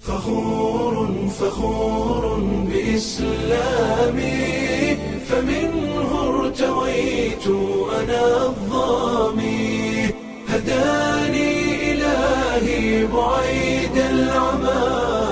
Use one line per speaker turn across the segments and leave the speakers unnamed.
فخور فخور بإسلامي فمنه ارتويت أنا الظامي هداني إلهي بعيد العمى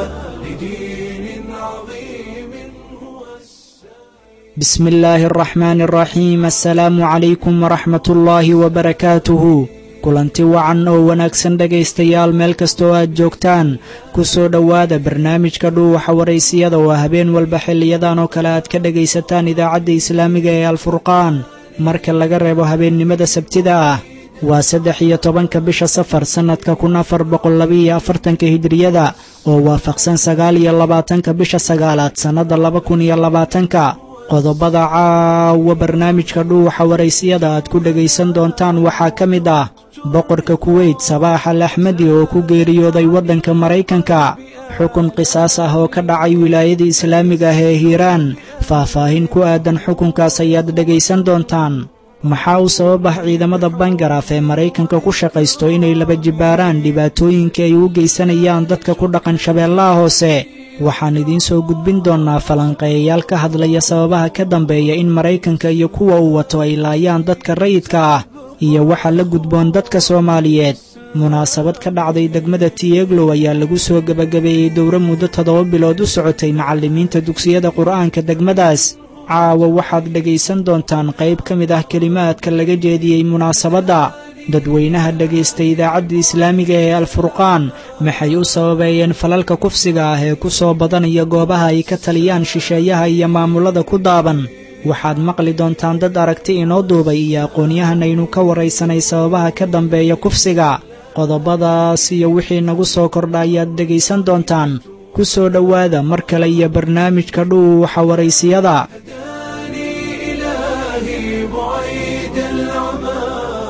لدين عظيم هو السامي
بسم الله الرحمن الرحيم السلaamu calaykum waraxmat ullaahi wabarakaatuhu kulanti wacan oo wanaagsan dhegaystayaal meel kasta oo aad joogtaan ku soo dhowaada barnaamijka dhuuwaxa waraysiyada oo habeen walba xiliyadan oo kale aad ka dhegaysataan idaacadda islaamiga ee alfurqaan marka laga reebo habeennimada sabtida ah waa saddex iyo tobanka bisha safar sannadka kun afar boqol labaiyo afartanka hijriyada oo waafaqsan sagaal iyo labaatanka bisha sagaalaad sannadda laba kun iyo labaatanka qodobada caawa barnaamijka dhuuxa waraysiyada aad ku dhegaysan doontaan waxaa ka mid ah boqorka kuweyt sabaax al axmedi oo ku geeriyooday waddanka maraykanka xukun qisaas ah oo ka dhacay wilaayada islaamiga ah ee hiiraan faahfaahin ku aadan xukunkaas ayaad dhegaysan doontaan maxaa u sabab ah ciidamada bangaraaf ee maraykanka ku shaqaysto inay laba jibbaaraan dhibaatooyinka ay u geysanayaan dadka ku dhaqan shabeellaha hoose waxaan idiin soo gudbin doonnaa falanqeeyayaal ka hadlaya sababaha ka dambeeya in maraykanka iyo kuwa uu wato ay laayaan dadka rayidka ah iyo waxa la gudboon dadka soomaaliyeed munaasabad ka dhacday degmada tieglow ayaa lagu soo gebagabeeyey dowro muddo toddoba bilood u socotay macallimiinta dugsiyada qur'aanka degmadaas caawa waxaad dhegaysan doontaan qayb ka mid ah kelimaadka laga jeediyey munaasabadda dadweynaha dhegaysta idaacadda islaamiga ee alfurqaan maxay u sababeeyeen falalka kufsiga ah ee ku soo badanaya goobaha ay ka taliyaan shisheeyaha iyo maamullada ku daaban waxaad maqli doontaan dad aragti inoo duubay iyo aqoon-yahan aynu ka waraysanay sababaha ka dambeeya kufsiga qodobadaas iyo wixii nagu soo kordha ayaad dhegaysan doontaan ku soo dhowaada mar kale iyo barnaamijka dhuuxa waraysiyada
هداني إلهي بعيد العمى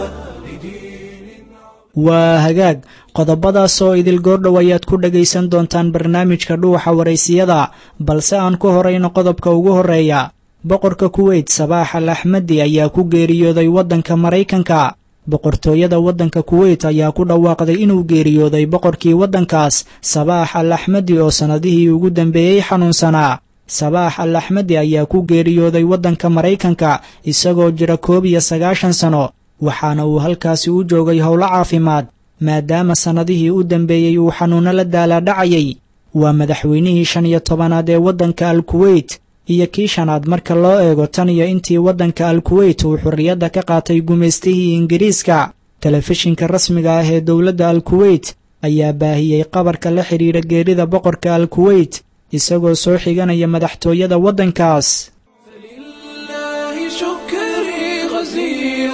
لدين
waa hagaag qodobadaas oo idil goordhow ayaad ku dhegaysan doontaan barnaamijka dhuuxa waraysiyada balse aan ku horayno qodobka ugu horreeya boqorka kuweyt sabaax al axmedi ayaa ku geeriyooday waddanka maraykanka boqortooyada waddanka kuweyt ayaa ku dhawaaqday inuu geeriyooday boqorkii waddankaas sabaax al axmedi oo sannadihii ugu dambeeyey xanuunsanaa sabaax al axmedi ayaa ku geeriyooday waddanka maraykanka isagoo jira koob iyo sagaashan sano waxaana uu halkaasi u joogay howlo caafimaad maadaama sannadihii u dambeeyey uu xanuunno la daalaadhacayay waa madaxweynihii shan iyo tobanaad ee waddanka al kuweyt iyo kii shanaad marka loo eego tan iyo intii waddanka al kuweyt uu xorriyadda ka qaatay gumaystihii ingiriiska telefishinka rasmiga ah ee dowladda al kuweyt ayaa baahiyey qabarka la xidhiidha geerida boqorka al kuweyt isagoo soo xiganaya madaxtooyada waddankaas
فلله شكري غزير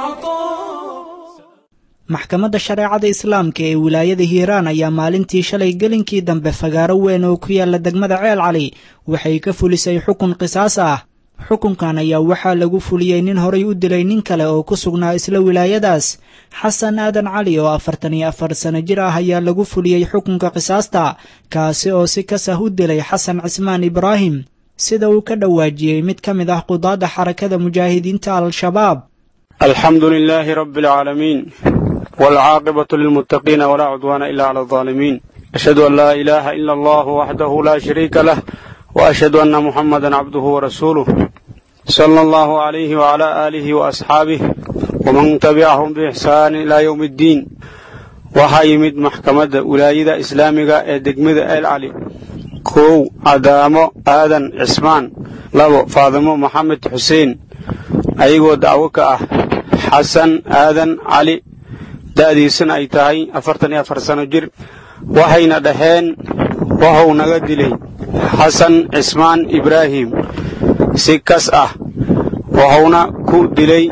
العطاء
maxkamadda shareecada islaamka ee wilaayada hiiraan ayaa maalintii shalay gelinkii dambe fagaaro weyn oo ku yaalla degmada ceel cali waxay ka fulisay xukun qisaas ah xukunkan ayaa waxaa lagu fuliyey nin horay u dilay nin kale oo ku sugnaa isla wilaayadaas xasan aadan cali oo afartan iyo afar sano jir ah ayaa lagu fuliyey xukunka qisaasta kaasi oo si kasah u dilay xasan cismaan ibraahim sida uu ka dhawaajiyey mid ka mid ah qudaadda xarakada mujaahidiinta al-shabaab
الحمد لله رب العالمين والعاقبة للمتقين ولا عدوان إلا على الظالمين أشهد أن لا إله إلا الله وحده لا شريك له وأشهد أن محمدا عبده ورسوله صلى الله عليه وعلى آله وأصحابه ومن تبعهم بإحسان إلى يوم الدين waxaa yimid maxkamadda wilaayada islaamiga ee degmada el cali kow cadaamo aadan cismaan labo faadimo maxamed xuseen ayagoo dacwo ka ah xasan aadan cali da'diisana ay tahay afartan iyo afar sano jir waxayna dhaheen wuxuu naga dilay xasan cismaan ibraahim si kas ah wuxuuna ku dilay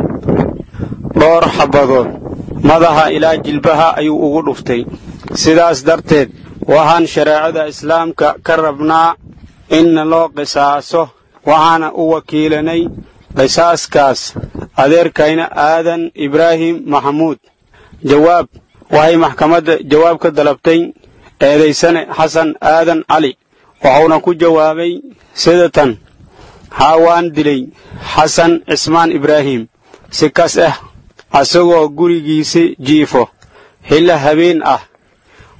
dhowr xabadood madaxa ilaa jilbaha ayuu ugu dhuftay sidaas darteed waxaan shareecada islaamka ka rabnaa inna loo qisaaso waxaana u wakiilanay qisaaskaas adeerkayna aadan ibraahim maxamuud jawaab waxay maxkamadda jawaab ka dalabtay eedaysane xasan aadan cali wuxuuna ku jawaabay sida tan haa waan dilay xasan cismaan ibraahim si kas ah asagoo gurigiisi jiifo xilla habeen ah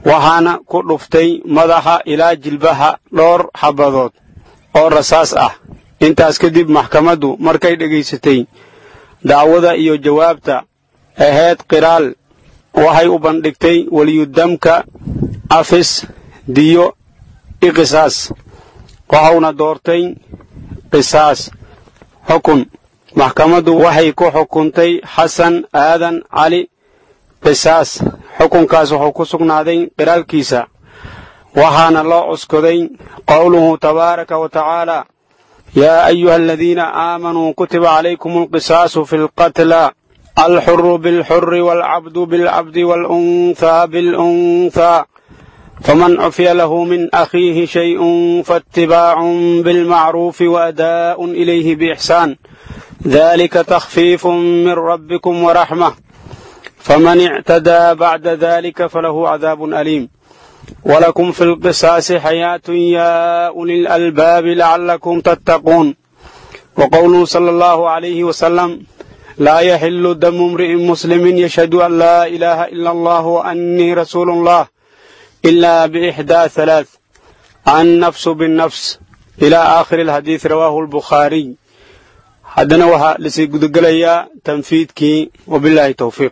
waxaana ku dhuftay madaxa ilaa jilbaha dhowr xabadood oo rasaas ah intaas kadib maxkamaddu markay dhegaysatay dacwada iyo jawaabta ahayd qiraal waxay u bandhigtay weliyudamka afis diyo i qisaas waxauna doortay qisaas xukun maxkamaddu waxay ku xukuntay xasan aadan cali qisaas xukunkaas wuxuu ku sugnaaday qiraalkiisa waxaana loo cuskoday qowluhu tabaaraka wa tacaala yaa ayuha aladiina aamanuu kutiba calaykum alqisaasu fi lqatla alxuru bilxuri waalcabdu bilcabdi waalunhaa bilunhaa faman cufiya lahu min akhiihi shayءun faاتibaacun bilmacruufi waadaa'un ilayhi biixsaan dalika takhfiifun min rabbikum waraxmة faman اctadaa bacda dalika falahu cadaab aliim wlakum fi lqisaasi xayaat ya uli lalbaabi lacalakum tattaquun waqowluhu sala allahu alayhi wasalam laa yaxilu damu imri'in muslimin yashhadu an laa ilaaha ila allah waannii rasuulu اllah ila biixdaa halaath annafsu binnafs ila aakhiri alxadiid rawaahu albukhaariy haddana waxaa lasii gudagelayaa tanfiidkii wabillahi towfiiq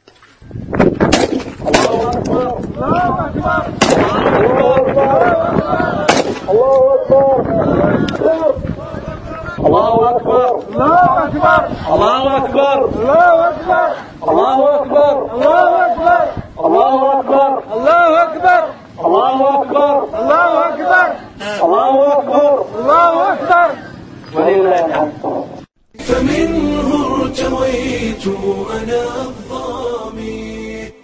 الله أكبر الله أكبر الله أكبر الله أكبر الله أكبر الله أكبر الله أكبر الله أكبر الله أكبر الله أكبر الله أكبر الله أكبر ولله الحمد
فمنه ارتويت أنا الظامي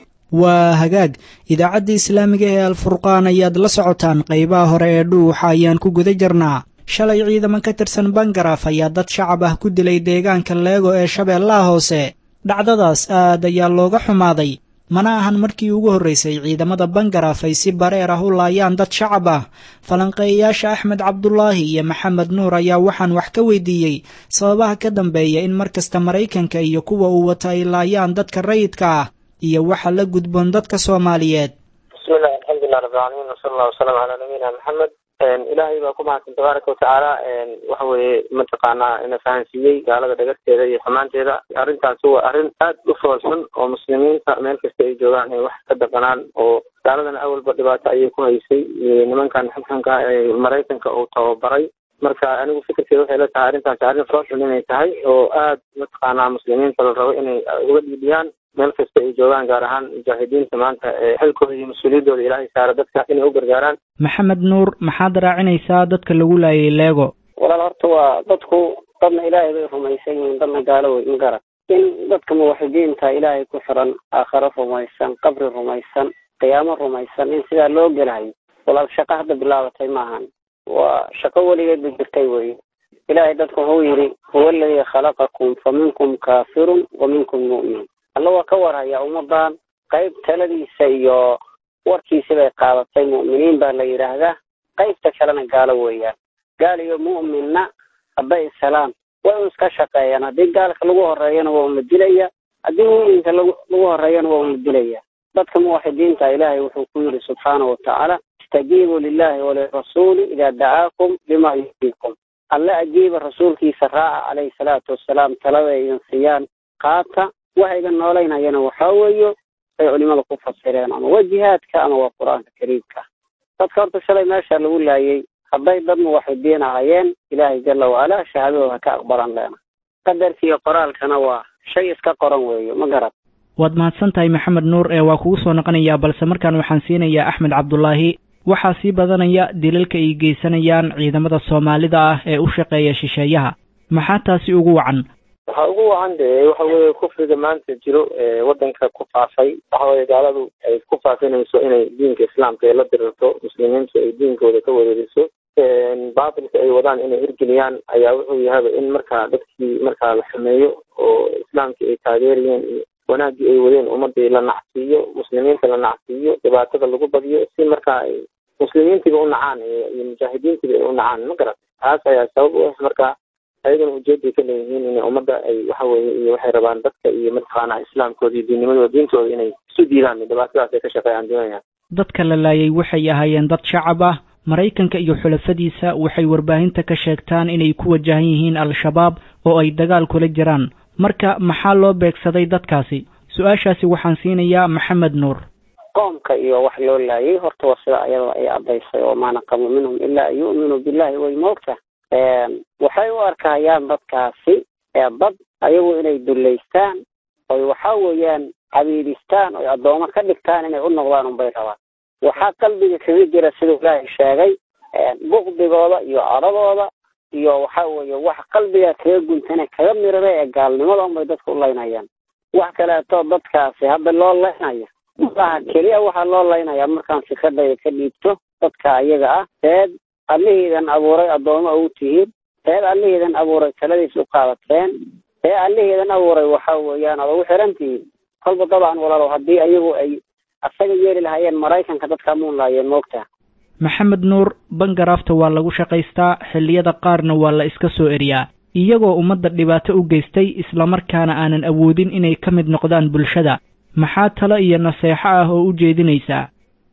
waa hagaag idaacadda islaamiga ee alfurqaan ayaad la socotaan qaybaha hore ee dhuuxa ayaan ku guda jirnaa shalay ciidaman ka tirsan bangaraaf ayaa dad shacab ah ku dilay deegaanka leego ee shabeellaha hoose dhacdadaas aad ayaa looga xumaaday mana ahan markii ugu horraysay ciidamada bangaraaf ay si bareer ah u laayaan dad shacab ah falanqeeyayaasha axmed cabdulaahi iyo maxamed nuur ayaa waxaan wax ka weydiiyey sababaha ka dambeeya in mar kasta maraykanka iyo kuwa uu wato ay laayaan dadka rayidka ah iyo waxa la gudboon dadka soomaaliyeed
bismillahi alxamdulilah rabbilcaalamiin wasala allah wasalam calaa nabiyina maxamed ilaahay baa ku mahadsan tabaaraka watacaala waxa weeye mataqaanaa ina fahansiiyey gaalada dhagarteeda iyo xumaanteeda arrintaasi waa arrin aad u foolxun oo muslimiinta meel kasta ay joogaan ay wax ka daqanaan oo gaaladana awalba dhibaato ayay ku haysay nimankan xunxunka ee maraykanka uu tababaray marka anigu fikirkeeda waxay la tahay arrintaasi arrin foolxun inay tahay oo aad mataqaanaa muslimiinta la rabo inay uga dhiidhiyaan meel kasta ay joogaan gaar ahaan mujaahidiinta maanta xilkooda iyo mas-uuliyaddooda ilaahay saara dadka inay u gargaaraan
maxamed nuur maxaad raacinaysaa dadka lagu laayay leego
walaal horta waa dadku dadna ilaahay bay rumaysan yihiin dadna gaalo wey ma garan in dadka muwaxidiinta ilaahay ku xiran aakharo rumaysan qabri rumaysan qiyaamo rumaysan in sidaa loo gelahayo walaal shaqo hadda bilaabatay maahan waa shaqo weligeed ba jirtay wey ilaahay dadku wuxuu yidhi huwa aladii khalaqakum fa minkum kaafirun wa minkum mu'min alla waa ka warhayaa ummadan qayb taladiisa iyo warkiisi bay qaadatay mu'miniin baa la yidhaahdaa qaybta kalena gaalo weeyaan gaal iyo mu'minna hadday ishelaan way u iska shaqeeyaan haddii gaalka lagu horeeyana waa una dilaya haddii mu'minka lagu lagu horeeyana waa una dilaya dadka muwaxidiinta ilaahay wuxuu ku yidhi subxaanahu watacaala istajiibuu lillahi walirasuuli idaa dacaakum lima yuxyiikum alle ajiiba rasuulkiisa raaca calayhi salaatu wasalaam talada idin siiyaan qaata waxa iga noolaynayana waxaa weeyo ay culimada ku fasireen ama waa jihaadka ama waa qur-aanka kariimka dadka horta shalay meesha lagu laayay hadday dad muwaxidiin ahayeen ilaahay jala wacala shahaadadooda ka aqbalan leena qadarka iyo qoraalkana waa shay iska qoran weeyo ma garad
waad mahadsan tahay maxamed nuur ee waa kugu soo noqonayaa balse markaan waxaan siinayaa axmed cabdulaahi waxaa sii badanaya dilalka ay geysanayaan ciidamada soomaalida ah ee u shaqeeya shisheeyaha maxaa taasi ugu wacan
waxaa ugu wacan de waxa weeye kufriga maanta jiro ee wadanka ku faafay waxa weye gaaladu ay ku faafinayso inay diinka islaamka ay la dirirto muslimiintu ay diinkooda ka wareeriso baatilka ay wadaan inay hirgeliyaan ayaa wuxuu yahaba in markaa dadkii markaa la xumeeyo oo islaamkii ay taageerayeen iyo wanaaggii ay wadeen ummadii la nacsiiyo muslimiinta la nacsiiyo dhibaatada lagu badiyo si markaa ay muslimiintiiba u nacaan iyo mujaahidiintiiba ay u nacaan ma garat taas ayaa sabab u ah marka ayagana ujeeday ka leeyihiin inay ummadda ay waxa weeye iyo waxay rabaan dadka iyo mataqaanaa islaamkooda iyo diinnimadooda diintooda inay isu diidaan dhibaatadaas ay ka shaqeeyaan doonayaan
dadka la laayay waxay ahaayeen dad shacab ah maraykanka iyo xulafadiisa waxay warbaahinta ka sheegtaan inay ku wajahan yihiin al-shabaab oo ay dagaal kula jiraan marka maxaa loo beegsaday dadkaasi su-aashaasi waxaan siinayaa maxamed nuur
qoomka iyo wax loo laayay horta waa sida ayada ay caddaysay oo maa naqamu minhum ilaa an yu'minuu billahi way moogta waxay u arkayaan dadkaasi dad ayagu inay dullaystaan oy waxa weeyaan cabiidistaan oy addoomo ka dhigtaan inay u noqdaan unbay rabaan waxaa qalbiga kaga jira siduu ilaahay sheegay bukdigooda iyo caradooda iyo waxa weeye wax qalbiga kaga guntane kaga mirare ee gaalnimada unbay dadka u laynayaan wax kaleeto dadkaasi hadda loo laynaya maaha keliya waxaa loo laynayaa markaan fikradayda ka dhiibto dadka ayaga ah teed allihiidan abuuray addoomo ugu tihiin teed allihiidan abuuray taladiis u qaadateen tee allihiidan abuuray waxa weeyaan oda u xiran tihiin kolba dabcan walaalow haddii ayagu ay asaga yeeli lahaayeen maraykanka dadka muun laayeen moogtaa
maxamed nuur bangaraafta waa lagu shaqaystaa xilliyada qaarna waa la iska soo eriyaa iyagoo ummadda dhibaato u geystay islamarkaana aanan awoodin inay ka mid noqdaan bulshada maxaa talo iyo naseexo ah oo u jeedinaysaa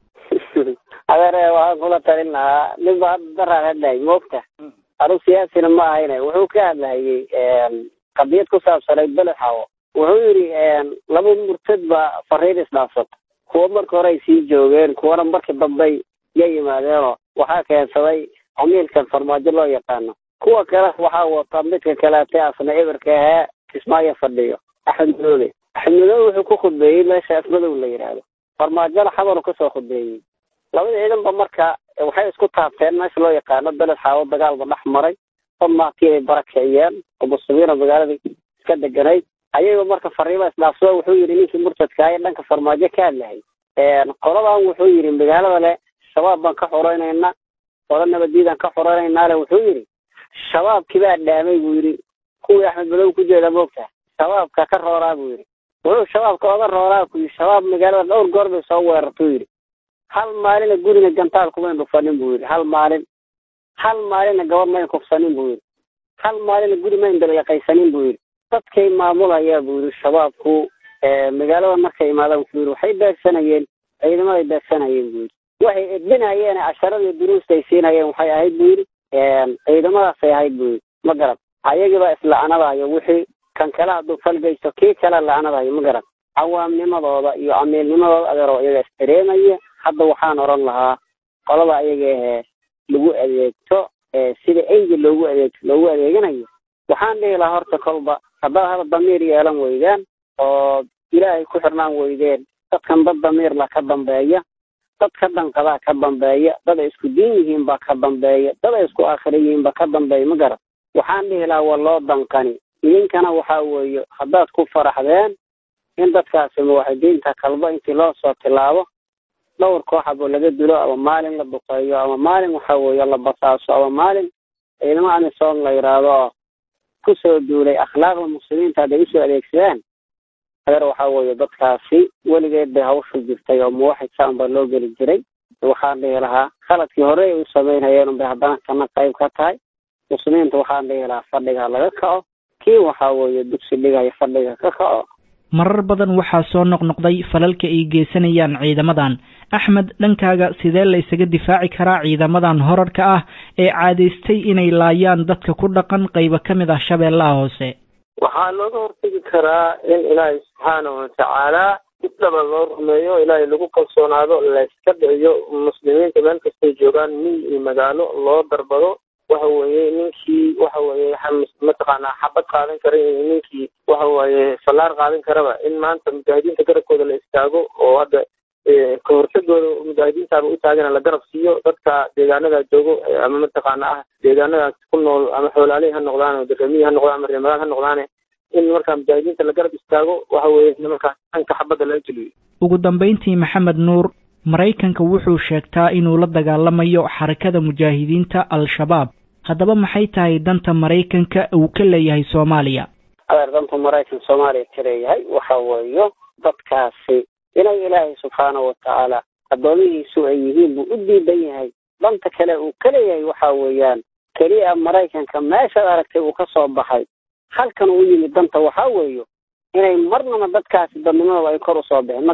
adeer waxaan kula talin lahaa nin ba hadda daraan hadlahay moogta anug siyaasina ma ahayne wuxuu ka hadlahayey qadiyad ku saabsanayd beled xawo wuxuu yidhi laba murtad baa fariin isdhaafsata kuwa marka hore ay sii joogeen kuwana markii dambey ya yimaadeenoo waxaa keensaday camiilkan farmaajo loo yaqaano kuwa kale waxaa wata midka kaleete asna eberka ahee kismaayo fadhiyo axmed madoobe axmed madoobe wuxuu ku khudbeeyey meesha afmadow la yidhaahdo farmaajona xabaru kasoo khudbeeyey labada ciidanba marka waxay isku taabteen meesha loo yaqaano beled xaawo dagaalba dhex maray dad maatiibay barakiciyeen oo muslimiina magaaladii iska deganayd ayaga marka fariima isdhaafsado wuxuu yidhi ninkii murtadkaayo dhanka farmaajo ka hadlahay qoladan wuxuu yidhi magaalada le shabaab baan ka xoreynayna qola nabadiidaan ka xoreynaynaale wuxuu yidhi shabaabkii baa dhaamay buu yidhi kuwii axmed madow ku jeeda moogta shabaabka ka rooraa buu yidhi wuxuu shabaabka oga rooraa ku yidhi shabaab magaalada dhowr goor bay soo weerartuu yidhi hal maalina guriga gantaal kumayn dhufanin buu yidhi hal maalin hal maalina gabadh mayn kufsanin buu yidhi hal maalina guri mayn dalyaqaysanin buu yidhi dadkay maamulayaa buu yidhi shabaabku magaalada markay imaadaan wuxuu yidhi waxay beegsanayeen ciidamaday beegsanayeen buu yidhi waxay edbinayeen casharadii duruusta ay siinayeen waxay ahayd buu yidhi ciidamadaasay ahayd buu yidhi ma garad ayagiibaa isla'anadayo wixii kan kale hadduu falgaysto kii kale la'anadayo ma garad cawaamnimadooda iyo camiilnimadooda adeeroo iyaga isdareemaya hadda waxaan oran lahaa qolada ayaga ahee lagu adeegto sida eyga loogu adeegto loogu adeeganayo waxaan dhihi lahaa horta kolba haddaad hada damiir yeelan weydaan oo ilaahay ku xirnaan weydeen dadkan dad damiirla ka dambeeya dad ka danqadaa ka dambeeya dad ay isku diin yihiin baa ka dambeeya dad ay isku aakhira yihiin baa ka dambeeya ma garad waxaan dhihi lahaa waa loo danqani idinkana waxaa weeye haddaad ku faraxdeen in dadkaasi muwaxidiinta kalba intii loo soo tilaabo dhowr kooxabo laga dilo ama maalin la duqeeyo ama maalin waxa weeye la basaaso ama maalin ciidamo amisom la yidhaahdo oo kusoo duulay akhlaaqda muslimiinta hadday usoo adeegsadaan adeer waxaa weeye dadkaasi weligeed bay hawshu jirtay oo muwaxid saan baa loo geli jiray waxaan dhihi lahaa khaladkii hore ay u samaynayeen unbay haddana kana qayb ka tahay muslimiinta waxaan dhihi lahaa fadhiga laga kaco kii waxaa weeye dugsi dhigaya fadhiga ka kaco
marar badan waxaa soo noqnoqday falalka ay geysanayaan ciidamadan axmed dhankaaga sidee la isaga difaaci karaa ciidamadan horarka ah ee caadaystay inay laayaan dadka ku dhaqan qaybo ka mid ah shabeellaha hoose
waxaa looga hortegi karaa in ilaahay subxaanahu watacaala si dhaba loo rumeeyo ilaahay lagu kalsoonaado layska dhiciyo muslimiinta meel kastay joogaan miy iyo magaalo loo darbado waxa weeye ninkii waxa weeye mataqaanaa xabad qaadan kara iyo ninkii waxa weeye fallaar qaadan karaba in maanta mujaahidiinta garabkooda la istaago oo hadda ka hortagooda mujaahidiintaaba u taagana la garab siiyo dadka deegaanada joogo ama mataqaana ah deegaanadaas ku nool ama xoolaalihi ha noqdaan daramiyi ha noqdaan ama reemadaan ha noqdaane in markaa mujaahidiinta la garab istaago waxa weeye nimankaas dhanka xabadda laga geliyo
ugu dambayntii maxamed nuur maraykanka wuxuu sheegtaa inuu la dagaalamayo xarakada mujaahidiinta al-shabaab haddaba maxay tahay danta maraykanka uu ka leeyahay soomaaliya
adeer danta maraykan soomaaliya ka leeyahay waxa weeyo dadkaasi inay ilaahay subxaanahu watacaala addoomihiisu ay yihiin buu u diidan yahay danta kale uu ka leeyahay waxa weeyaan keliya maraykanka meeshaad aragtay uu ka soo baxay halkan uu yimid danta waxaa weeyo inay marnaba dadkaasi dadnimadooda ay kor usoo bixin ma garad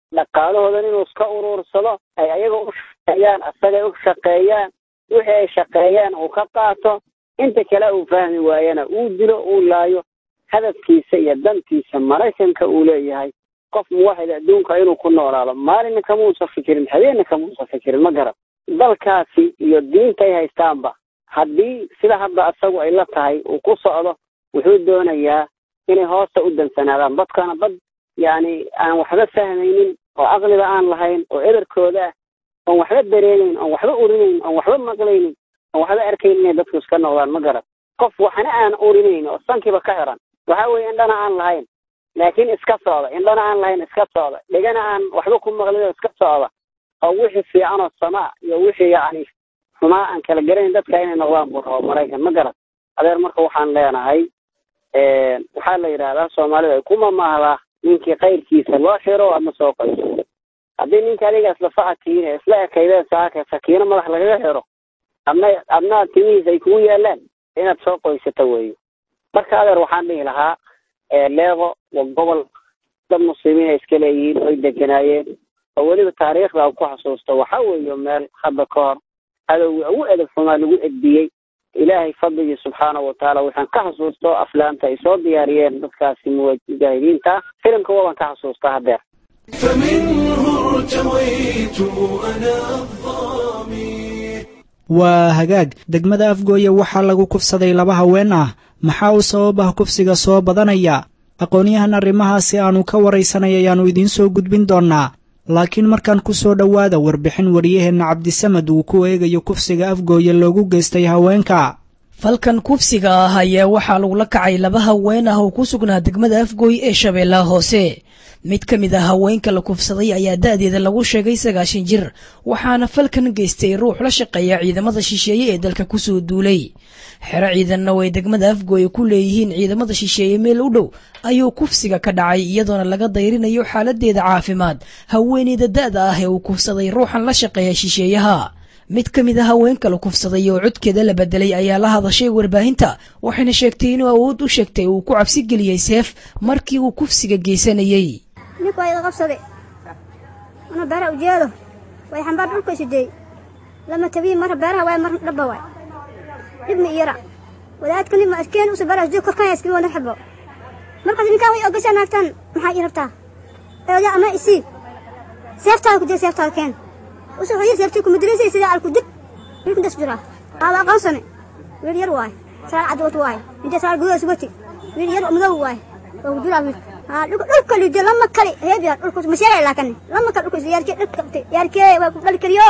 dhaqaalahoodan inuu iska uruursado ay ayaga u shaqeeyaan asagay u shaqeeyaan wixii ay shaqeeyaan uu ka qaato inta kale uu fahmi waayana uu dilo uu laayo hadafkiisa iyo dantiisa maraykanka uu leeyahay qof muwaxid adduunka inuu ku noolaado maalina kamuusa fikirin habeenna kamuusa fikirin ma garan dalkaasi iyo diinta ay haystaanba haddii sida hadda asagu ay la tahay uu ku socdo wuxuu doonayaa inay hoosta u dansanaadaan dadkana dad yacni aan waxba fahmaynin oo aqliba aan lahayn oo eberkooda ah oon waxba dareemeyn oon waxba urinayn oon waxba maqlaynin oon waxba arkaynin inay dadku iska noqdaan ma garan qof waxna aan urinayn oo sankiiba ka xiran waxa weeye indhana aan lahayn laakiin iska socda indhana aan lahayn iska socda dhegana aan waxba ku maqlin oo iska socda oo wixii fiican oo samaa iyo wixii yacni xumaa aan kala garanayn dadka inay noqdaan buu rabo maraykan ma garan adeer marka waxaan leenahay waxaa la yidhahdaa soomaalida ay ku mamaahdaa ninkii kayrkiisa loo xiro adna soo qayso haddii ninka adiga isla facadkiin ee isla ekaydeen saaka sakiino madax lagaga xiro adna adna timihiis ay kugu yaalaan inaad soo qoysato weeyo marka adeer waxaan dhihi lahaa leeqo waa gobol dad muslimiin ay iska leeyihiin oy deganaayeen oo weliba taariikhda ku xasuusto waxa weeye meel hadda ka hor adowgi ugu edeb xumaa lagu edbiyey ilaahay fadligii subxaana watacaala waxaan ka xasuusto aflaamta ay soo diyaariyeen dadkaasi mujaahidiinta filimka waban ka xasuusta hadeer
فمنه ارتويت أنا الظامي
waa hagaag degmada afgooye waxaa lagu kufsaday laba haween ah maxaa u sabab ah kufsiga soo badanaya aqoonyahan arrimahaasi aanu ka waraysanay ayaannu idiin soo gudbin doonnaa laakiin markaan ku soo dhowaada warbixin wariyaheenna cabdisamad uu ku eegayo kufsiga afgooye loogu geystay haweenka
falkan kufsiga ah ayaa waxaa lagula kacay laba haween ah oo ku sugnaa degmada afgooy ee shabeellaha hoose mid ka mid ah haweenka la kufsaday ayaa da'deeda lagu sheegay sagaashan jir waxaana falkan geystay ruux la shaqeeya ciidamada shisheeye ee dalka kusoo duulay xero ciidanna way degmada afgooye ku leeyihiin ciidamada shisheeye meel u dhow ayuu kufsiga ka dhacay iyadoona laga dayrinayo xaaladeeda caafimaad haweeneyda da'da ah ee uu kufsaday ruuxan la shaqeeya shisheeyaha mid ka mid a haweenka la kufsaday oo codkeeda la bedelay ayaa la hadashay warbaahinta waxayna sheegtay inuu awood u sheegtay uu ku cabsi geliyey seef markii uu kufsiga geysanayey
ninku waa iga qabsaday ana beeraha ujeedo way xambaar dhulka isideey lama tabiyi marra beeraha waay marna dhabba waay dhib ma iyara wadaadka nin ma arkeen usa beeraha joog korkan iskii wana xabo markaas ninkaan way ogashaa naagtaan maxaa ii rabtaa eoda ama isii seeftaada ku dee seeftaada keen usa wuxuu seeftii kuma dilaysay sidaa alku dib wiilku das jiraa aada aqoonsane wiil yar waay saal cad watu waay intee saal gudaha sugati wiil yar madow waay oo ku jiraa wiilka dhulka lido lama kali heebya dhulka masheegay laakan lama kali dhulka yaarkee dhulka yaarkee waa ku dhali kariyo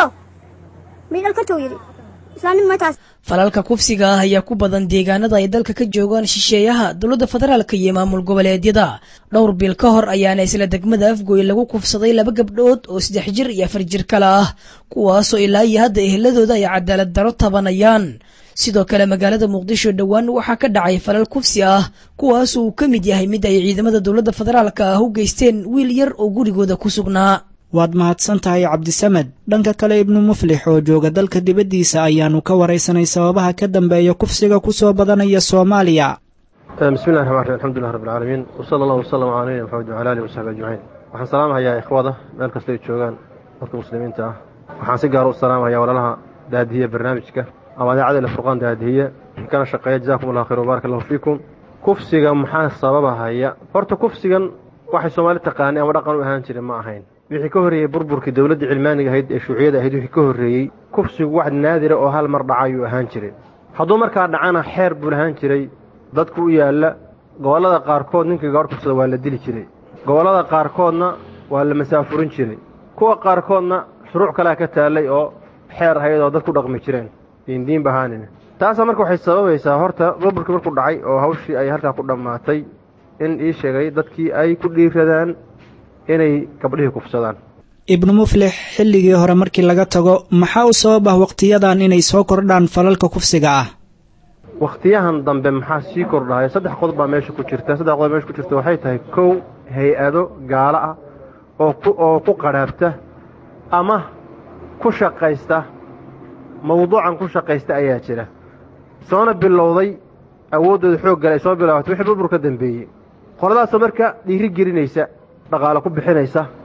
mi dhalka tow yiri islaamnimo ma taas
falalka kufsiga ah ayaa ku badan deegaanada ay dalka ka joogaan shisheeyaha dowladda federaalka iyo maamul goboleedyada dhowr bil ka hor ayaana isla degmada afgooy lagu kufsaday laba gabdhood oo saddex jir iyo afar jir kale ah kuwaasoo ilaa iyo hadda eheladooda ay cadaalad daro tabanayaan sidoo kale magaalada muqdisho dhowaan waxaa ka dhacay falal kufsi ah kuwaas uu ka mid yahay mid ay ciidamada dowladda federaalka ah u geysteen wiil yar oo gurigooda ku sugnaa
waad mahadsan tahay cabdisamed dhanka kale ibnu muflix oo jooga dalka dibaddiisa ayaannu ka waraysanay sababaha ka dambeeya kufsiga ku soo badanaya soomaaliya
bismillahi raxmaan raxiim alxamdulilah rabbi alcaalamiin wasala allahu wasalam calaa nabiyina maxamed wacala alihi wasaxbi ajmaciin waxaan salaamahayaa ikhwada meel kasta ay joogaan dadka muslimiinta ah waxaan si gaara u salaamahayaa walaalaha daadihiya barnaamijka ama idaacada ila furqaan daadihiye kana shaqeeya jazakum allah khayr wbaaraka allahu fiikum kufsiga maxaa sababahaya horta kufsigan waxay soomaali taqaanay ama dhaqan u ahaan jiray ma ahayn wixii ka horreeyey burburkii dowladda cilmaaniga ahayd ee shuuciyada ahayd wixii ka horreeyey kufsigu wax naadira oo hal mar dhaca ayuu ahaan jiray hadduu markaa dhacana xeer buu lahaan jiray dadku u yaalla gobollada qaarkood ninkii gabadh kufsada waa la dili jiray gobollada qaarkoodna waa la masaafurin jiray kuwa qaarkoodna shuruuc kalea ka taallay oo xeer ahayd oo dad ku dhaqmi jireen diindiinba ahaanin taasaa marka waxay sababaysaa horta burburkii markuu dhacay oo hawshii ay halkaa ku dhammaatay in ii sheegay dadkii ay ku dhiiradaan inay gabdhihii kufsadaan
ibnu muflix xilligii hore markii laga tago maxaa u sabab ah wakhtiyadan inay soo kordhaan falalka kufsiga ah
wakhtiyahan dambe maxaa sii kordhahaya saddex qodob baa meesha ku jirta saddex qodob meesha ku jirta waxay tahay kow hay-ado gaalo ah oo ku oo ku qadhaabta ama ku shaqaysta mawduucan ku shaqaysta ayaa jira soona bilowday awooddooda xoog gale ay soo bilaabatay wixii burbur ka dambeeyey qoladaasoo marka dhiiri gelinaysa dhaqaalo ku bixinaysa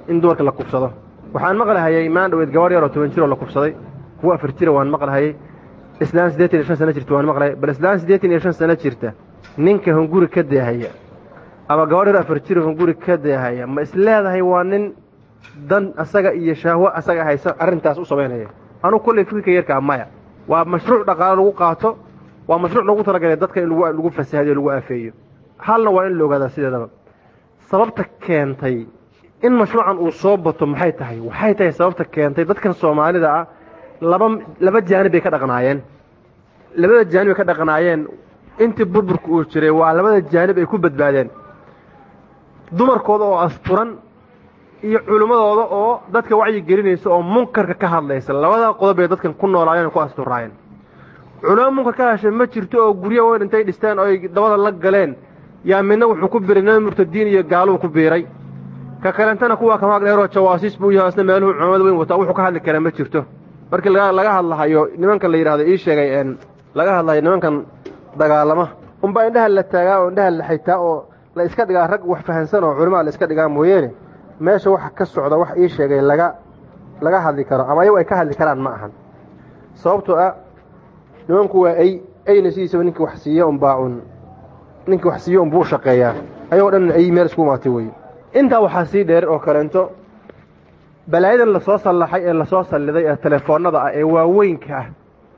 in dumarka la kufsado waxaan maqlahayay maan dhaweyd gabadh yaroo toban jiroo la kufsaday kuwa afar jira waan maqlahayay islaan siddeetan iyo shan sano jirta waan maqlahayay bal islaan siddeetan iyo shan sano jirta ninka hunguri ka deehaya ama gabadh yar afar jiro hunguri ka deehaya ma isleedahay waa nin dan asaga iyo shahwo asaga haysa arrintaas u samaynaya anugu kolley fikirka yarkaa maya waa mashruuc dhaqaalo lagu qaato waa mashruuc lagu talagalay dadka in lagu fasahadiyo lagu aafeeyo halna waa in la ogaadaa sideedaba sababta keentay in mashruucan uu soo bato maxay tahay waxay tahay sababta keentay dadkan soomaalida ah laba laba jaanib bay ka dhaqnaayeen labada jaanib ay ka dhaqnaayeen intii burburka uu jiray waa labada jaanib ay ku badbaadeen dumarkooda oo asturan iyo culimmadooda oo dadka wacyi gelinaysa oo munkarka ka hadlaysa labada qodob bay dadkan ku noolaayeen ku asturaayeen culimo munkar ka hashay ma jirto oo guryo weyn intay dhisteen oo ay dabada la galeen yaa midna wuxuu ku biray nabi murtadiin iyo gaaluu ku biiray ka kalentana kuwaa kamaag dheeroo jawaasiis buu yahay isna meeluhu culimada weyn wataa wuxuu ka hadli karaa ma jirto markii laga hadlahayo nimankan la yidhahdo ii sheegay n laga hadlahayo nimankan dagaalama unbaa indhaha la taagaa oo indhaha la xaytaa oo la iska dhigaa rag wax fahansan oo culimaa la iska dhigaa mooyeene meesha waxa ka socda wax ii sheegay laga laga hadli karo ama ayagu ay ka hadli karaan ma ahan sababtoo ah nimanku waa ay ayna sidiisaba ninkii wax siiya unbaa un ninkii wax siiyo unbuu shaqeeyaa ayagoo dhan ay meel isku imaatay wey intaa waxaa sii dheer oo kaleento balaayadan lasoo sallaxay ee lasoo salliday ee telefoonnada ah ee waaweynka ah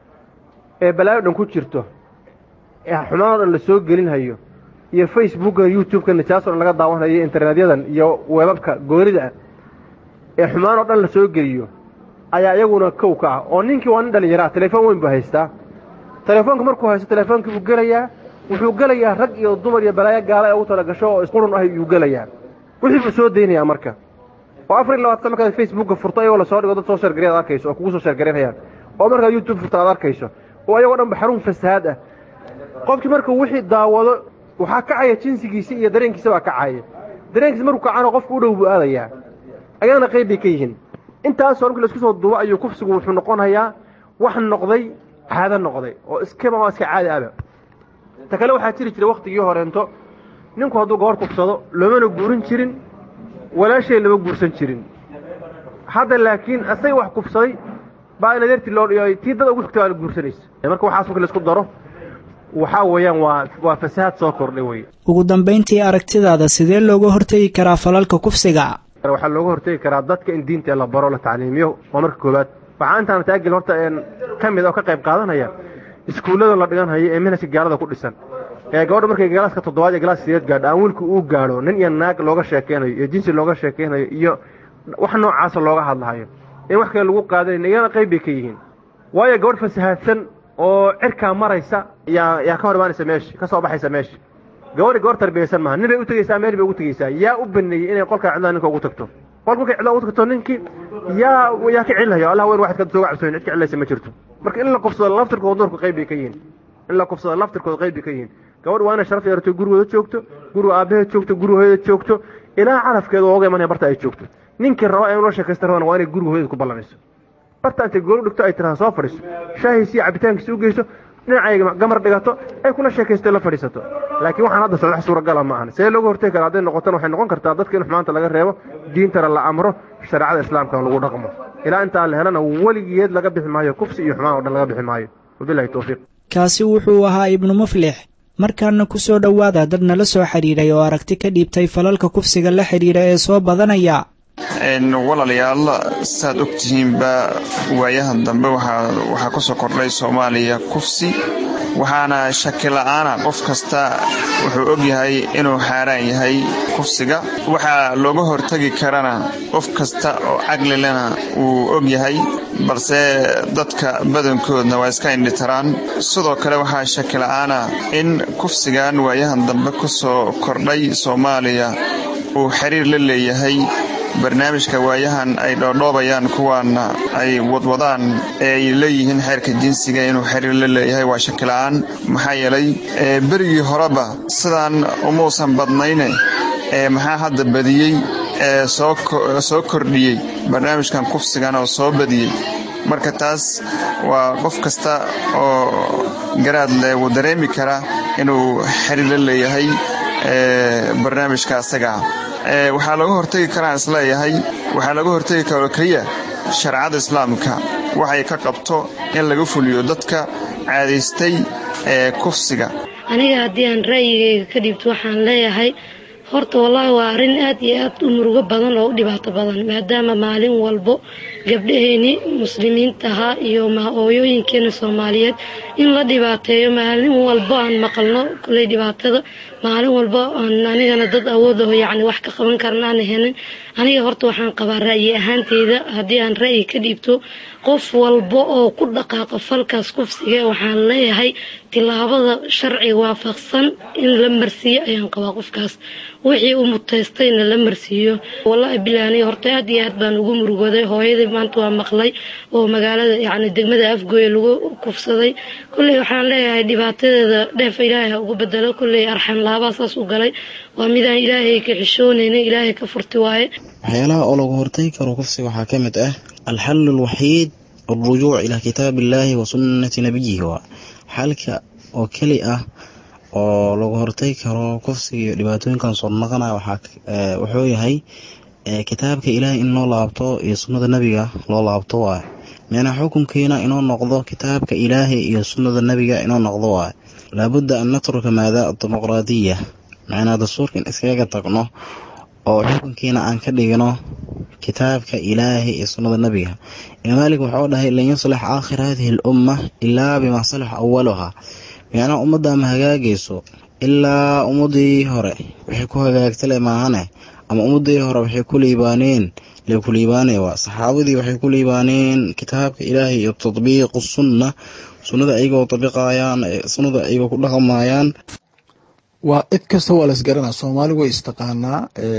ee balaayo dhan ku jirto ee xumaanoo dhan la soo gelinhayo iyo facebookan youtube-ka nijaasoo dhan laga daawanhayo iyo internetyadan iyo weebabka goonida ah ee xumaanoo dhan la soo geliyo ayaa iyaguna kow ka ah oo ninkii waa nin dhallinyaro ah telefoon weyn buu haystaa telefoonka markuu haysto telefoonkii buu gelayaa wuxuu gelayaa rag iyo dumar iyo balaayo gaala ee ugu tala gasho oo isqurun ah yuu gelayaa wixii buu soo daynayaa marka oo afar iyo labaatan markaad facebooka furto ayagoo lasoo dhigo dad soo sheergaray ad arkayso oo kugu soo sheergaraynayaan oo markaad youtube furto aad arkayso oo ayagoo dhan ba xarun fasahaad ah qofkii markuu wixii daawado waxaa kacaya jinsigiisi iyo dareenkiisa baa kacaya dareenkiisa markuu kacana qofku u dhow buu aadayaa ayagana qayb bay ka yihiin intaasoo markii laisku soo duubo ayuu kufsigu wuxuu noqonayaa wax noqday caado noqday oo iskama iska caadi aba ta kale waxaa jiri jiray wakhtigii horeento ninku hadduu gobor kufsado loomana guurin jirin walaashay lama guursan jirin hadda laakiin asaga wax kufsaday baa inadeertii loo dhiyo tii dad ugu xigta baa la guursanaysa marka waxaas markii laisku daro waxaa weeyaan waa waa fasahaad soo kordhay wey
ugu dambayntii aragtidaada sidee looga hortegi karaa falalka kufsiga
waxaa looga hortegi karaa dadka in diinta la baro la tacliimiyo waa marka koowaad waxaa intaan taagil horta ka mid oo ka qayb qaadanaya iskuullada la dhiganhayo ee minhajka gaalada ku dhisan ee gabadha markay galaaska toddobaad iyo galaaska sideed gaadho aan wiilku uu gaadho nin iyo naag looga sheekeynayo iyo jinsi looga sheekeynayo iyo wax noocaasa looga hadlahayo in wax kale lagu qaadanayn iyana qayb bay ka yihiin waayo gabadh fasahaadsan oo cirkaa maraysa yaa yaa ka hor imaanaysa meesha ka soo baxaysa meesha gabadhi gabadh tarbiyaysan maaha nin bay u tegeysaa meel bay ugu tegeysaa yaa u baneeyey inay qolkaa cidlaa ninka ugu tagto qolka markay cidlaa ugu tagto ninkii yaa yaa ka celinayo allah weyn waxaad ka sooga cabsooyin cid ka celinaysa ma jirto marka in la kufsado laftirkooda dumarku qayb bay ka yihiin in la kufsado laftirkooda qayb bay ka yihiin gabadh waa inay sharaf yeerato gurigooda joogto guriga aabbaheed joogto guriga hooyadeed joogto ilaa carafkeeda ooga imanaya barta ay joogto ninkii raba in loo sheekaysta rabana waa inay guriga hooyadeed ku ballanayso barta intay goolu dhigto ay tiraha soo fadhiiso shaahiisi iyo cabitaankiisa u geyso dhinacay gamar dhigato ay kula sheekaysto la fadhiisato laakiin waxaan hadda socdax suuragala ma ahan see looga hortegi kara hadday noqotona waxay noqon kartaa dadka in xumaanta laga reebo diintana la amro shareecada islaamkana lagu dhaqmo ilaa intaa la helana weligeed laga bixi maayo kufsi iyo xumaan o dhan laga bixi maayo wabilahi towfiiq
kaasi wuxuu ahaa ibnu muflix markaana ku soo dhowaada dad nala soo xidhiidhay oo aragti ka dhiibtay falalka kufsiga la xidhiidha ee soo badanaya
walaalayaal saad ogtihiinba waayahan dambe waxaa ku soo kordhay soomaaliya kufsi waxaana shaki la'aana qof kasta wuxuu og yahay inuu xaaraan yahay kufsiga waxaa looga hortegi karana qof kasta oo caqli lena wuu og yahay balse dadka badankoodna waa iska indhitaraan sidoo kale waxaa shaki la'aana in kufsigan waayahan dambe ku soo kordhay soomaaliya uu xiriir la leeyahay barnaamijka waayahan ay dhoodhoobayaan kuwaana ay wadwadaan ee ay leeyihiin xeerka jinsiga inuu xiriir la leeyahay waa shakila'aan maxaa yeelay berigii horeba sidaan umuusan badnayne ee maxaa hadda badiyey ee soo kordhiyey barnaamijkan kufsigan oo soo badiyey marka taas waa qof kasta oo garaad leh wuu dareemi karaa inuu xiriir la leeyahay barnaamijka asagaa waxaa laga hortegi karaa isleeyahay waxaa laga hortegi karo keliya shareecada islaamka waxay ka qabto in laga fuliyo dadka caadaystay ee kufsiga
aniga haddii aan ra'yigayga ka dhiibto waxaan leeyahay horta wallaahi waa arrin aad iyo aad u murugo badan oo u dhibaato badan maadaama maalin walbo gabdhaheeni muslimiinta ahaa iyo hooyooyinkeena soomaaliyeed in la dhibaateeyo maalin walbo aan maqalno kuley dhibaatada maalin walbo aan anigana dad awoodaho yacni wax ka qaban karna aan helin aniga horta waxaan qabaa ra'yi ahaanteyda haddii aan ra'yi ka dhiibto qof walba oo ku dhaqaaqa falkaas kufsiga waxaan leeyahay tilaabada sharciga waafaqsan in la marsiiyo ayaan qabaa qofkaas wixii uu mutaystayna la marsiiyo wallaahi bilaa aniga horta aad iyo aad baan ugu murugooday hooyadii maanta waa maqlay oo magaalada yacni degmada afgooye lagu kufsaday kolley waxaan leeyahay dhibaatadeeda dheef ilaahay ha ugu bedelo kolley arxan laabaa saas u galay waa midaan ilaahay ka xishoonayna ilaahay ka furti waaye
waxyaalaha oo lagu hortagi karo kufsiga waxaa ka mid ah alxalu alwaxiid alrujuuc ilaa kitaabi illaahi wa sunnati nabiyihi waa xalka oo keli ah oo lagu hortagi karo kufsiga iyo dhibaatooyinkan soo naqanaya wuxuu yahay kitaabka ilaahay in loo laabto iyo sunnada nebiga loo laabto waay micnaa xukunkiina inuu noqdo kitaabka ilaahay iyo sunnada nebiga inuu noqdo waay laabudda an natruka maadaa dimuqraadiya macnaa dastuurka in iskaga tagno oo xukunkiina aan ka dhigno kitaabka ilaahay iyo sunnada nebiga imaam maalik wuxuu dhahay lan yuslix aakhir hadihi alumma ilaa bimaa salaxa awaluhaa micnaa ummadda ma hagaagayso ilaa ummadii hore waxay ku hagaagtale maahane ama ummadii hore waxay ku liibaaneen lee ku liibaanay waa saxaabadii waxay ku liibaaneen kitaabka ilaahay iyo tadbiiqu sunna sunnada ayagoo tabiqayaan sunnada ayagoo ku dhaqmayaan
waa cid kasta waa laisgaranaa soomaali way istaqaanaa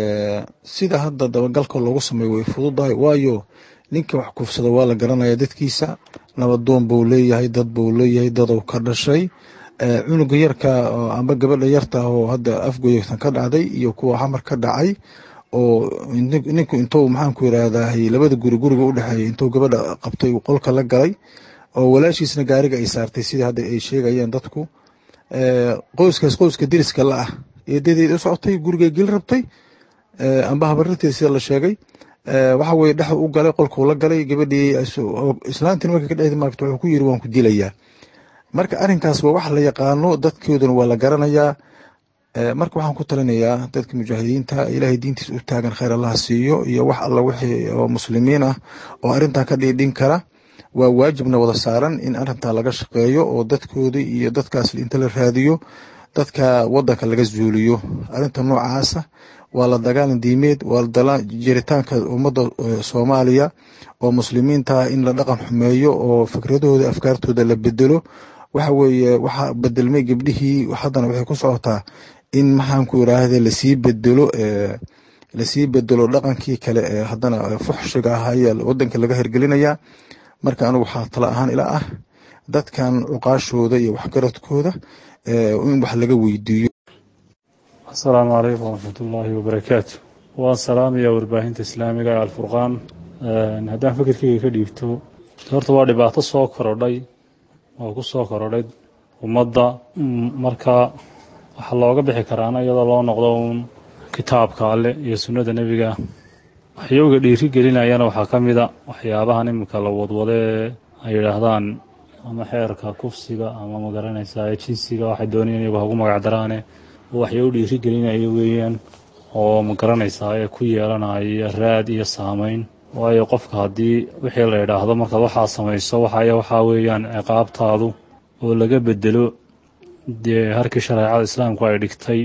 sida hadda dabagalka loogu sameeyo way fududahay waayo ninka wax kufsada waa la garanaya dadkiisa nabadoon buu leeyahay dad buu leeyahay dadow ka dhashay cunuga yarka amba gabadha yarta oo hadda afgoyatan ka dhacday iyo kuwa xamar ka dhacay oo ninku intuu maxaanku yiraahdaa labada guri guriga u dhexeeyay intuu gabadha qabtay uu qolka la galay oo walaashiisna gaariga ay saartay sidii hadda ay sheegayeen dadku qoyskaas qoyska deriska la ah eedadeed u socotay gurigay geli rabtay amba habarinteed sida la sheegay waxa weye dhex u galay qolkuu la galay gabadhii islaantiin marka ka dhexdi maaragta wuxuu ku yiri waan ku dilayaa marka arrinkaas waa wax la yaqaano dadkooduna waa la garanayaa marka waxaan ku talinayaa dadka mujaahidiinta ilaahay diintiisa u taagan khayr allaha siiyo iyo wax alla wixii oo muslimiin ah oo arrintaa ka dhiidhin kara waa waajibna wada saaran in arrintaa laga shaqeeyo oo dadkooda iyo dadkaas inta la raadiyo dadka wadanka laga zuuliyo arrinta noocaasa waa la dagaalan diimeed waa jiritaanka ummadda soomaaliya oo muslimiinta in la dhaqan xumeeyo oo fikradahooda afkaartooda la bedelo waxa weeye waxaa bedelmay gabdhihii haddana waxay ku socotaa in maxaanku iraahde lasii bedelo lasii bedelo dhaqankii kale ee haddana fuxshiga ah ayaa wadanka laga hirgelinayaa marka anigu waxaa tala ahaan ila ah dadkan cuqaashooda iyo waxgaradkooda in wax laga weydiiyo
asalaamu calaykum waraxmatullaahi wabarakaatu waan salaamaya warbaahinta islaamiga ee alfurqaan haddaan fikirkeyga ka dhiibto horta waa dhibaato soo korodhay oo ku soo korodhay ummadda marka waxaa looga bixi karaana iyadoo loo noqdo uun kitaabka alle iyo sunnada nebiga waxyowga dhiiri gelinayana waxaa ka mida waxyaabahan iminka la wadwadee ay yidhaahdaan ama xeerka kufsiga ama magaranaysaa jinsiga waxay doonayeen iyagu hagu magacdaraane waxyow dhiiri gelinayo weeyaan oo magaranaysaa ee ku yeelanaya raad iyo saameyn waayo qofka haddii wixii la yidhaahdo markaad waxaa samayso waxay waxaa weeyaan ciqaabtaadu oo laga bedelo dee harkii shareecada islaamku ay dhigtay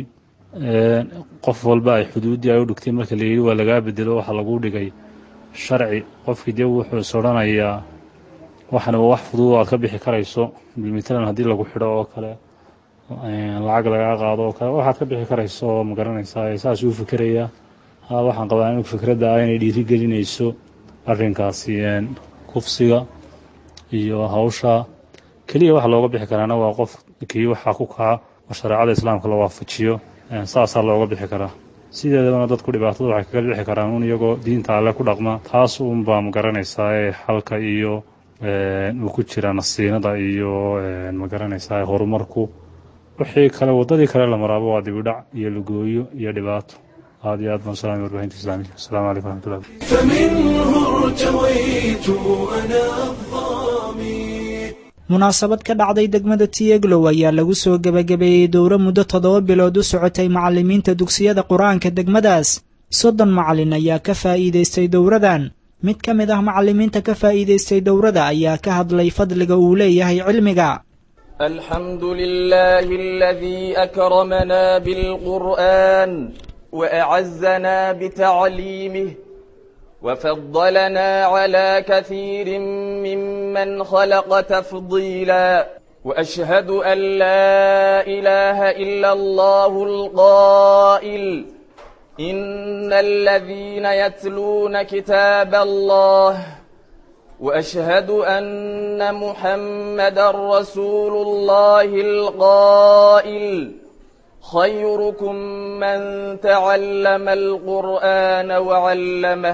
qof walba ay xuduuddii ay u dhigtay marka la yidhi waa lagaa bedelo waxaa lagu dhigay sharci qofkii dee wuxuu is odhanayaa waxana waa wax fudud aad ka bixi karayso matalan haddii lagu xidho oo kale lacag lagaa qaado oo kale waxaad ka bixi karayso oo magaranaysaa saas uu fikerayaa ha waxaan qabaa anigu fikradda ah inay dhiiri gelinayso arrinkaasi kufsiga iyo hawsha keliya waxa looga bixi karaana waa qof kii waxaa ku kaca oo shareecada islaamka la waafajiyo saasaa looga bixi karaa sideedabana dadku dhibaatada waxay kaga bixi karaan un iyagoo diinta alle ku dhaqma taas uunbaa magaranaysaa ee xalka iyo uu ku jira nasiinada iyo magaranaysaa horumarku wixii kale waddadii kale la maraabo waa dibidhac iyo lugooyo iyo dhibaato aad iyo aad baan salaamay warbaahinta islaamiga asalaamu calaykum waraxmatullahi
فمنه ارتويت أنا الظامي
munaasabad ka dhacday degmada tiyeglow ayaa lagu soo gebagabeeyey dowro muddo toddoba bilood u socotay macallimiinta dugsiyada qur-aanka degmadaas soddon macallin ayaa ka faa'iidaystay dowradan mid ka mid ah macallimiinta ka faa'iidaystay dowrada ayaa ka hadlay fadliga uu leeyahay cilmiga
الحمد لله الذي أكرمنا بالقرآن وأعزنا بتعليمه وفضلنا على كثير ممن خلق تفضيلا وأشهد أن لا إله إلا الله القائل إن الذين يتلون كتاب الله وأشهد أن محمد رسول الله القائل خيركم من تعلم القرآن وعلمه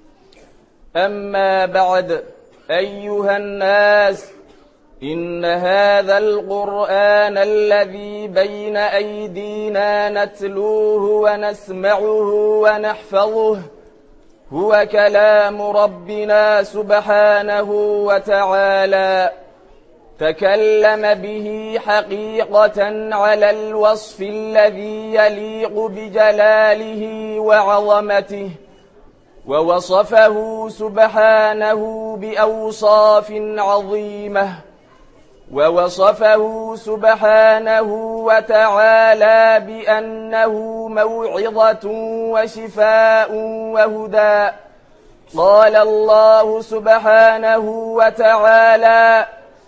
أما بعد أيها الناس إن هذا القرآن الذي بين أيدينا نتلوه ونسمعه ونحفظه هو كلام ربنا سبحانه وتعالى تكلم به حقيقة على الوصف الذي يليق بجلاله وعظمته ووصفه سبحانه بأوصاف عظيمة ووصفه سبحانه وتعالى بأنه موعظة وشفاء وهدى قال الله سبحانه وتعالى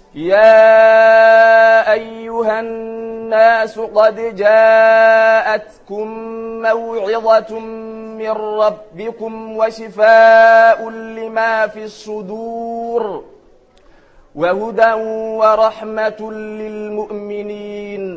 يا أيها الناس قد جاءتكم موعظة من ربكم وشفاء لما في الصدور وهدى ورحمة للمؤمنين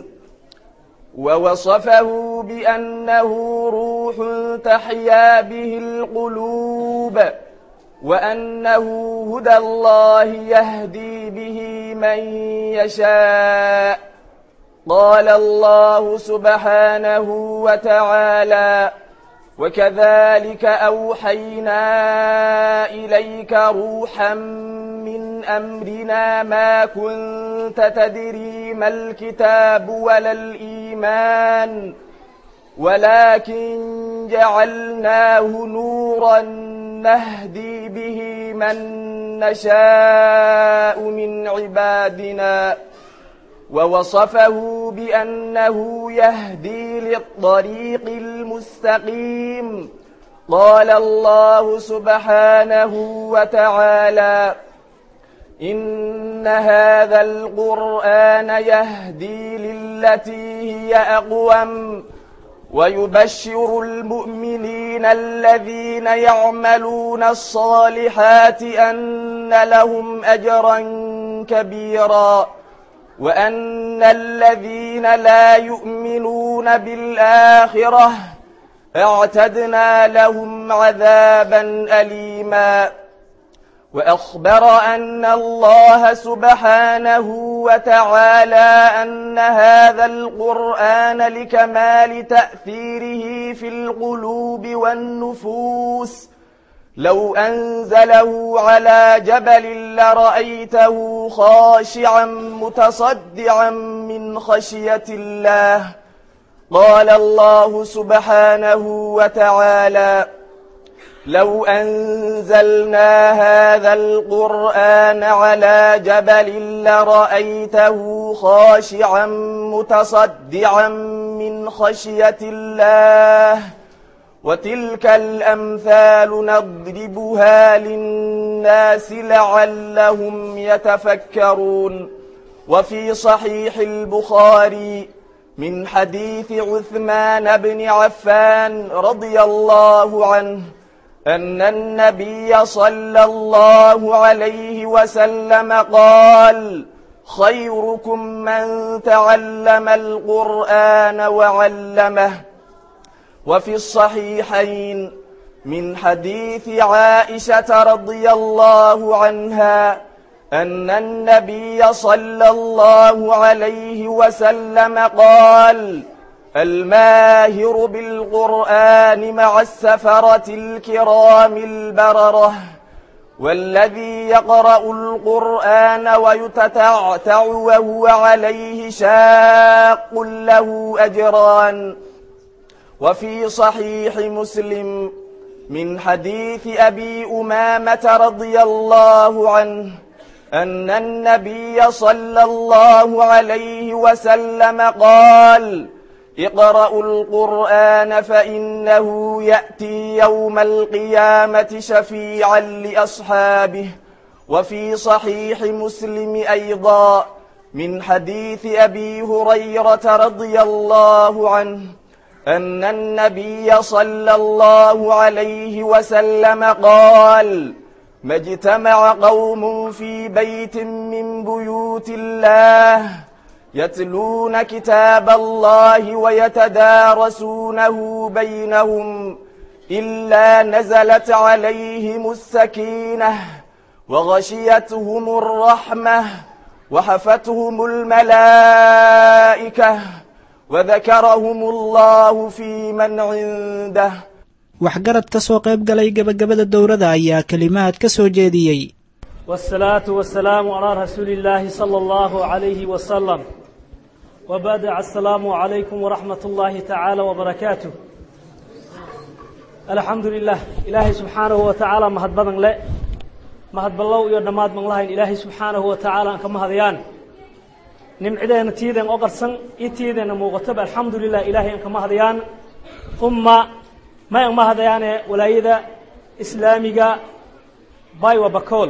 ووصفه بأنه روح تحيا به القلوب وأنه هدى الله يهدي به من يشاء قال الله سبحانه وتعالى وكذلك أوحينا إليك روحا من أمرنا ما كنت تدري ما الكتاب ولا الإيمان ولكن جعلناه نورا نهدي به من نشاء من عبادنا ووصفه بأنه يهدي للطريق المستقيم قال الله سبحانه وتعالى إن هذا القرآن يهدي للتي هي أقوم ويبشر المؤمنين الذين يعملون الصالحات أن لهم أجرا كبيرا وأن الذين لا يؤمنون بالآخرة اعتدنا لهم عذابا أليما وأخبر أن الله سبحانه وتعالى أن هذا القرآن لكمال تأثيره في القلوب والنفوس لو أنزله على جبل لرأيته خاشعا متصدعا من خشية الله قال الله سبحانه وتعالى لو أنزلنا هذا القرآن على جبل لرأيته خاشعا متصدعا من خشية الله وتلك الأمثال نضربها للناس لعلهم يتفكرون وفي صحيح البخاري من حديث عثمان بن عفان رضي الله عنه أن النبي صلى الله عليه وسلم قال خيركم من تعلم القرآن وعلمه وفي الصحيحين من حديث عائشة رضي الله عنها أن النبي صلى الله عليه وسلم قال الماهر بالقرآن مع السفرة الكرام البررة والذي يقرأ القرآن ويتتعتع وهو عليه شاق له أجران وفي صحيح مسلم من حديث أبي أمامة رضي الله عنه أن النبي صلى الله عليه وسلم قال اقرأوا القرآن فإنه يأتي يوم القيامة شفيعا لأصحابه وفي صحيح مسلم أيضا من حديث أبي هريرة رضي الله عنه أن النبي صلى الله عليه وسلم قال ما اجتمع قوم في بيت من بيوت الله يتلون كتاب الله ويتدارسونه بينهم إلا نزلت عليهم السكينة وغشيتهم الرحمة وحفتهم الملائكة وذكرهم الله في من عنده
waxgarad ka soo qayb galay gebagabada dowladda ayaa kelimaad ka soo jeediyey
والصلاة والسلام على رسول الله صلى الله عليه وسلم وبعد السلام عليكم ورحمة الله تعالى وبركاته الحمد لله إلهي سبحانه وتعالى مهد بدن لا مهد بالله يدماد من الله إلهي سبحانه وتعالى أنك مهديان نمعدين تيدن أقرسن إتيدن موغتب الحمد لله إلهي أنك مهديان ثم ما أنك مهديان ولايدا إسلاميك باي وبكول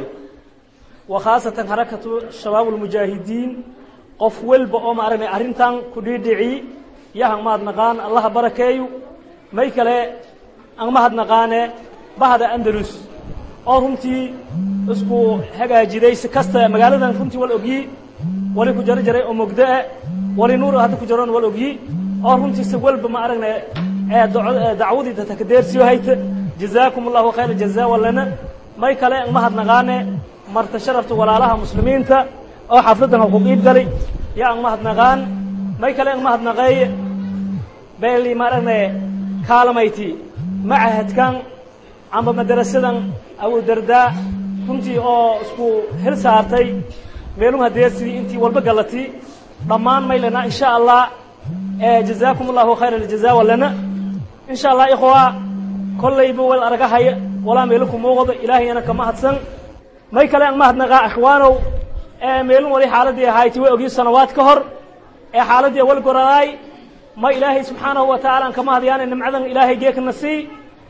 وخاصة حركة شباب المجاهدين qof walba oo maaragtay arrintan ku dhiidhici yahan mahadnaqaan allaha barakeeyo may kale aan mahadnaqaane bahda andalus oo runtii isku hagaajiday si kasta magaaladan runtii wal ogyi wali ku jaro jaray oo mogdoe wali nuur hadda ku jaroon wal ogyi oo runtii si walba ma aragnay dacwadii dadka ka deersiyo hayta jazaakum allahu khayra jazaa walana may kale aan mahadnaqaane marta sharafta walaalaha muslimiinta oo xafladdan ha ku qiib galay yaa ang mahadnaqaan may kale ang mahadnaqeeye beeli maaragna kaalamayti macahadkan amba madarasadan abu dardaa runtii oo isku hel saartay meelum hadeersidii intii walba galati dhammaan maylana insha allah jazaakum allahu khayra aljazaa walana insha allah ikhwa kollayba wal aragahaya walaa meelo ku muuqdo ilaahayana ka mahadsan may kale ang mahadnaqaa ikhwaanow meelun wali xaaladii ahayti way ogyi sanawaad ka hor ee xaaladii wal goradaay ma ilaahay subxaanahu wa tacaala aan kama hadyaana nimcadan ilaahay geekna sii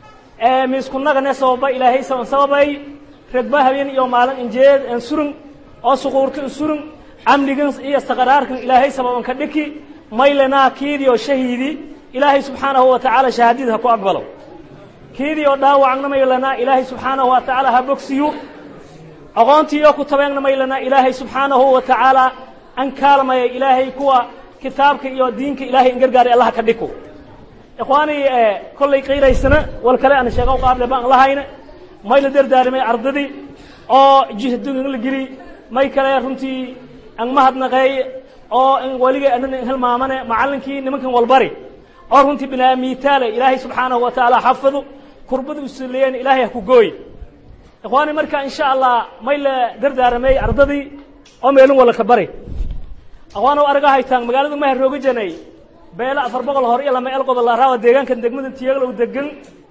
miiskunagane sababa ilaahay saban sababay regba habeen iyo maalin injeed en surun oo suquurta in surun camnigan iyo saqaraarkan ilaahay sababan ka dhiki maylanaa kiidii oo shahiidi ilaahay subxaanahu wa tacaala shahaadida ha ku aqbalo kiidii oo dhaawacna maylanaa ilaahay subxaanahu wa tacaala ha bogsiyo aqoontii oo ku tabeegna maylana ilaahay subxaanahu wa tacaala an kaalmaya ilaahay kuwa kitaabka iyo diinka ilaahay in gargaaray allaha ka dhiko ikhwaanii kollay qiiraysana wal kale ana sheega u qaable baan lahayna may la dardaarimay ardadii oo jihadun la geli may kale runtii an mahadnaqeey oo in weligay anana in hilmaamane macallinkii nimankan walbari oo runtii binaa miitaale ilaahay subxaanahu wa tacaala xafadu kurbada usuleeyeen ilaahay ha ku gooy ikhwaani marka insha allah may la dardaaramay ardadii oo meelin wala ka bari ikhwaanow arga haytaan magaalada maha rooga janay beela afar boqol hor iyo lama elqoba la raawa deegaankan degmada tiyaglow degan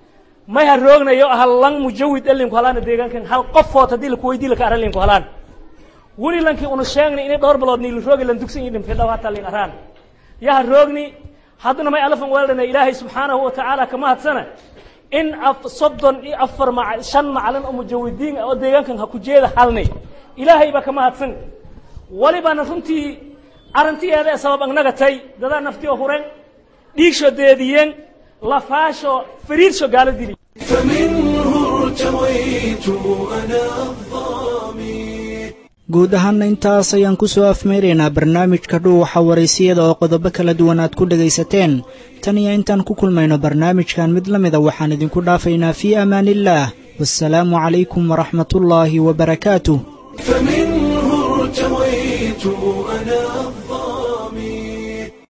may ha roognayo halan mujawid elinku halaana deegaankan hal qofood haddii laku weydii laka aran linku halaan weli lankii una sheegnay inay dhowr bilood niili roogi lan dugsan iyo dhimfay dhaw hataa lin araan yaa ha roogni haddana may alafan weeldhana ilaahay subxaanahu wa tacaala kama hadsana in soddon iyo afar ma shan macalin oo mujawidiin oo deegaankan ha ku jeeda halni ilaahay baa kama hadsan walibana runtii arrintiyeeda ee sabab agnaga tay dadaa naftii oo huren dhiigsho deediyeen lafaasho fariirsho gaalo dili
فمنه ارتويت أنا الظامي
guud ahaanna intaas ayaan ku soo afmeyraynaa barnaamijka dhuuxa waraysiyada oo qodobo kala duwan aad ku dhegaysateen tan iyo intaan ku kulmayno barnaamijkan mid la mida waxaan idinku dhaafaynaa fii amaaniillaah wasalaamu calaykum waraxmatullaahi wabarakaatuh
فمنه ارتويت